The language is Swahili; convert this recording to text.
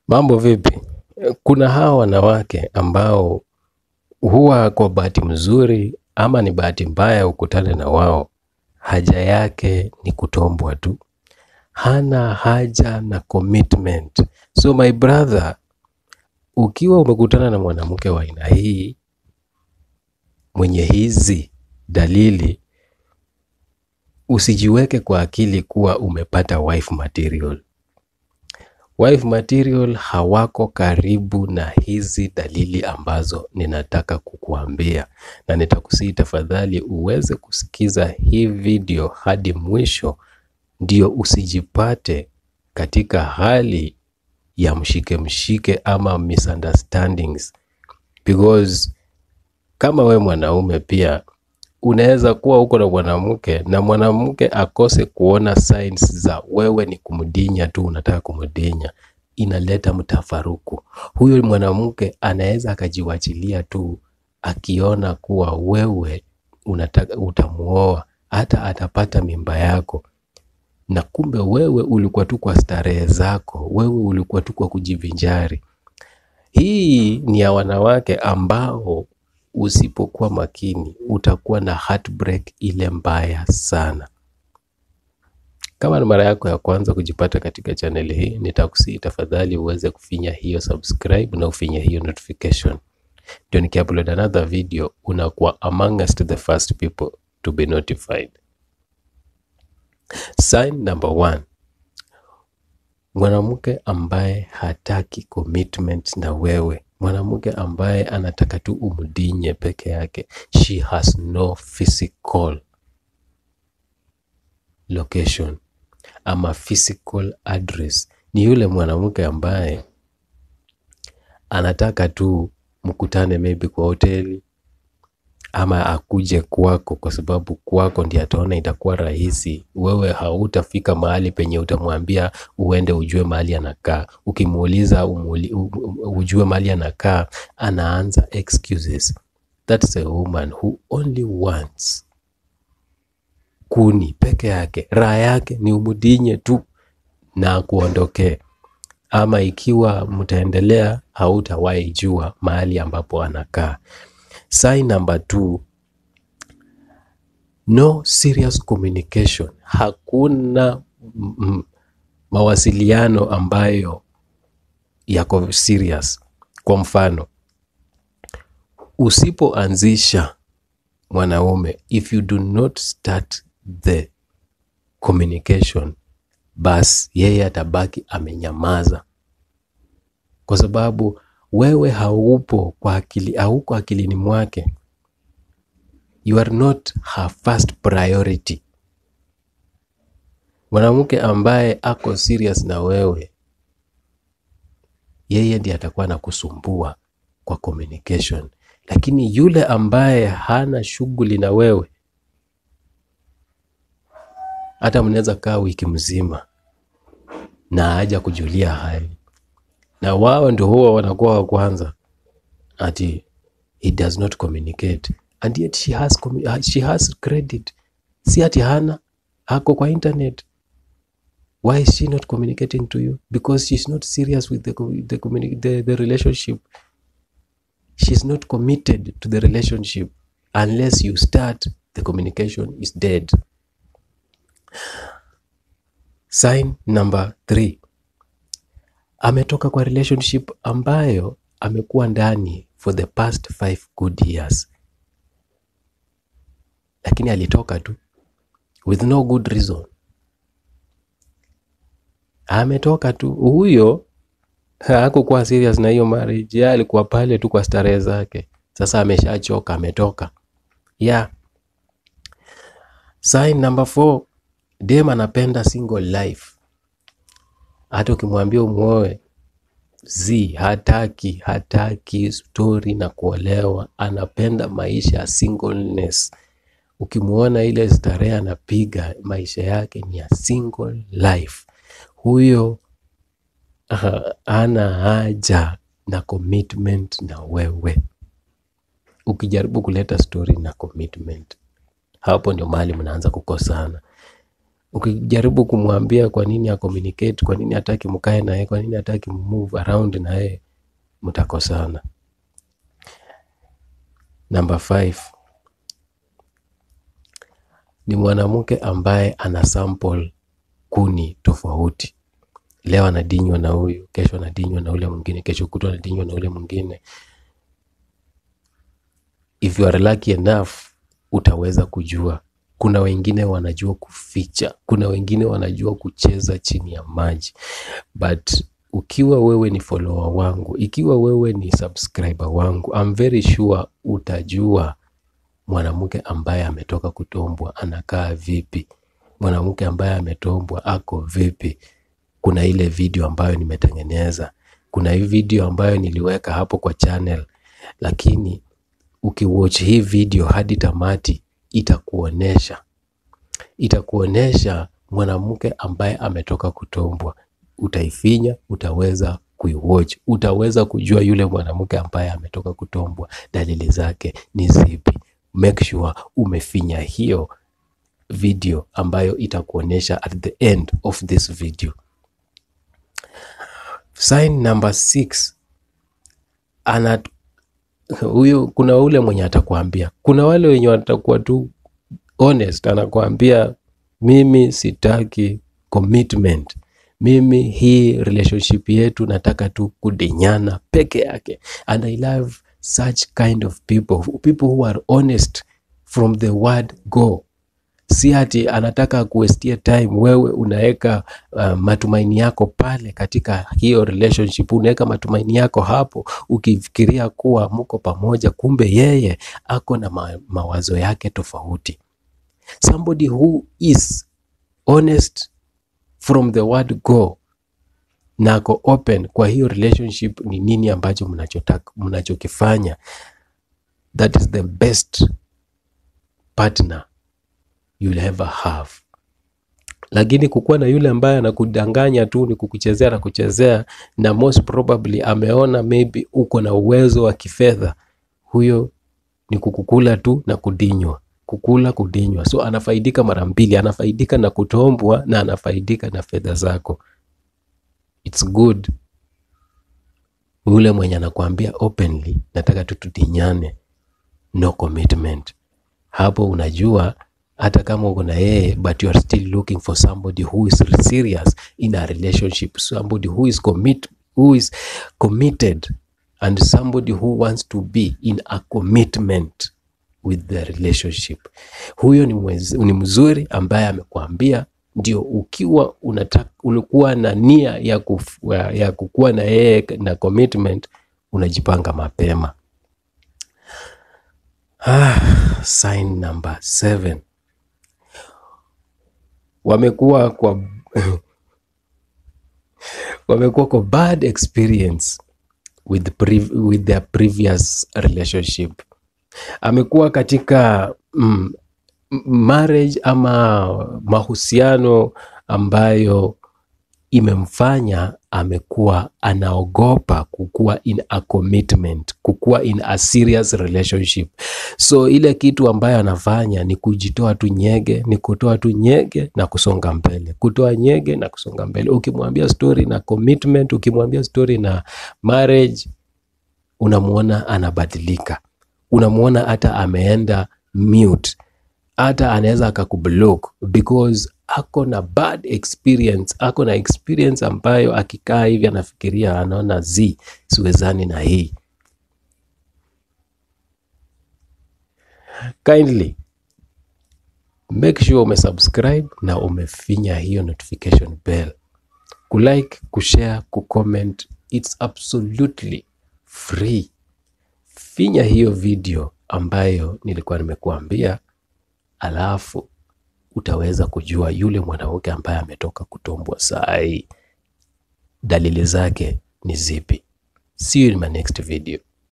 Mambo vipi? Kuna hawa wanawake ambao huwa kwa bahati mzuri ama ni bahati mbaya ukutane na wao, haja yake ni kutombwa tu, hana haja na commitment. So my brother, ukiwa umekutana na mwanamke wa aina hii mwenye hizi dalili, usijiweke kwa akili kuwa umepata wife material. Wife material hawako karibu na hizi dalili ambazo ninataka kukuambia, na nitakusihi tafadhali uweze kusikiza hii video hadi mwisho, ndio usijipate katika hali ya mshike mshike ama misunderstandings, because kama we mwanaume pia unaweza kuwa uko na mwanamke na mwanamke akose kuona signs za wewe ni kumdinya tu, unataka kumdinya, inaleta mtafaruku. Huyo mwanamke anaweza akajiwachilia tu akiona kuwa wewe unataka utamuoa, hata atapata mimba yako, na kumbe wewe ulikuwa tu kwa starehe zako, wewe ulikuwa tu kwa kujivinjari. Hii ni ya wanawake ambao usipokuwa makini utakuwa na heartbreak ile mbaya sana. Kama ni mara yako ya kwanza kujipata katika channel hii, nitakusihi tafadhali uweze kufinya hiyo subscribe na ufinye hiyo notification, ndio nikiupload another video unakuwa amongst the first people to be notified. Sign number one, mwanamke ambaye hataki commitment na wewe, mwanamke ambaye anataka tu umdinye peke yake. She has no physical location ama physical address. Ni yule mwanamke ambaye anataka tu mkutane maybe kwa hoteli ama akuje kwako, kwa sababu kwako ndiye ataona itakuwa rahisi. Wewe hautafika mahali penye utamwambia uende ujue mahali anakaa. Ukimuuliza umuli, u- u- ujue mahali anakaa, anaanza excuses. That's a woman who only wants kuni peke yake. Raha yake ni umudinye tu na kuondokee, ama ikiwa mtaendelea, hautawahi jua mahali ambapo anakaa. Sign number two, no serious communication. Hakuna mm, mm, mawasiliano ambayo yako serious. Kwa mfano, usipoanzisha mwanaume, if you do not start the communication, basi yeye atabaki amenyamaza, kwa sababu wewe haupo kwa akili, hauko akilini mwake. You are not her first priority. Mwanamke ambaye ako serious na wewe, yeye ndiye atakuwa anakusumbua kwa communication, lakini yule ambaye hana shughuli na wewe, hata mnaweza kaa wiki mzima na haja kujulia hali, na wao ndio huwa wanakuwa wa kwanza ati he does not communicate and yet she has, commu- she has credit. Si ati hana, ako kwa internet. Why is she not communicating to you? Because she's not serious with the, co- the, communi- the, the relationship. She's not committed to the relationship. Unless you start, the communication is dead. Sign number three. Ametoka kwa relationship ambayo amekuwa ndani for the past five good years, lakini alitoka tu with no good reason. Ametoka tu huyo, hakukuwa serious na hiyo marriage, yeye alikuwa pale tu kwa starehe zake. Sasa ameshachoka, ametoka. Yeah. Sign number four, dem anapenda single life. Hata ukimwambia umwoe zi hataki, hataki story na kuolewa, anapenda maisha ya singleness. Ukimwona ile starehe anapiga, maisha yake ni ya single life. Huyo ah, hana haja na commitment na wewe. Ukijaribu kuleta story na commitment, hapo ndio mahali mnaanza kukosana. Ukijaribu kumwambia kwa nini acommunicate, kwa nini hataki mkae naye, kwa nini hataki move around na yeye, mtakosana. Number five ni mwanamke ambaye ana sample kuni tofauti. Leo anadinywa na huyu, kesho anadinywa na ule mwingine, kesho kutwa anadinywa na ule mwingine. If you are lucky enough, utaweza kujua. Kuna wengine wanajua kuficha, kuna wengine wanajua kucheza chini ya maji, but ukiwa wewe ni follower wangu, ikiwa wewe ni subscriber wangu, I'm very sure utajua mwanamke ambaye ametoka kutombwa anakaa vipi, mwanamke ambaye ametombwa ako vipi. Kuna ile video ambayo nimetengeneza, kuna hii video ambayo niliweka hapo kwa channel, lakini ukiwatch hii video hadi tamati itakuonesha itakuonesha mwanamke ambaye ametoka kutombwa. Utaifinya, utaweza kuiwatch, utaweza kujua yule mwanamke ambaye ametoka kutombwa dalili zake ni zipi. Make sure umefinya hiyo video ambayo itakuonesha at the end of this video. Sign number six, ana huyu, kuna ule mwenye atakwambia, kuna wale wenye watakuwa tu honest, anakuambia mimi sitaki commitment, mimi hii relationship yetu nataka tu kudinyana peke yake, and I love such kind of people, people who are honest from the word go. Si ati anataka kuwestia time, wewe unaweka uh, matumaini yako pale katika hiyo relationship, unaweka matumaini yako hapo ukifikiria kuwa mko pamoja, kumbe yeye ako na ma mawazo yake tofauti. Somebody who is honest from the word go na ako open kwa hiyo relationship, ni nini ambacho mnachotaka mnachokifanya, that is the best partner you'll ever have. Lakini kukuwa na yule ambaye anakudanganya tu, ni kukuchezea na kuchezea, na most probably ameona maybe uko na uwezo wa kifedha, huyo ni kukukula tu na kudinywa, kukula kudinywa. So anafaidika mara mbili, anafaidika na kutombwa na anafaidika na fedha zako. It's good yule mwenye anakuambia openly, nataka tu tudinyane, no commitment. Hapo unajua hata kama uko na yeye but you are still looking for somebody who is serious in a relationship, somebody who is commit, who is committed and somebody who wants to be in a commitment with the relationship. Huyo ni, mwez, ni mzuri ambaye amekuambia ndio, ukiwa unataka ulikuwa na nia ya, kuf, ya kukuwa na yeye na commitment, unajipanga mapema. Ah, sign number seven wamekuwa kwa wamekuwa kwa bad experience with, pre, with their previous relationship. Amekuwa katika mm, marriage ama mahusiano ambayo imemfanya amekuwa anaogopa kukuwa in a commitment, kukuwa in a serious relationship. So ile kitu ambayo anafanya ni kujitoa tu nyege, ni kutoa tu nyege na kusonga mbele, kutoa nyege na kusonga mbele. Ukimwambia story na commitment, ukimwambia story na marriage, unamwona anabadilika, unamwona hata ameenda mute, hata anaweza akakublock because ako na bad experience, ako na experience ambayo akikaa hivi anafikiria, anaona z siwezani na hii. Kindly make sure umesubscribe na umefinya hiyo notification bell, kulike, kushare, kucomment, it's absolutely free. Finya hiyo video ambayo nilikuwa nimekuambia, alafu utaweza kujua yule mwanamke ambaye ametoka kutombwa saa hii dalili zake ni zipi. See you in my next video.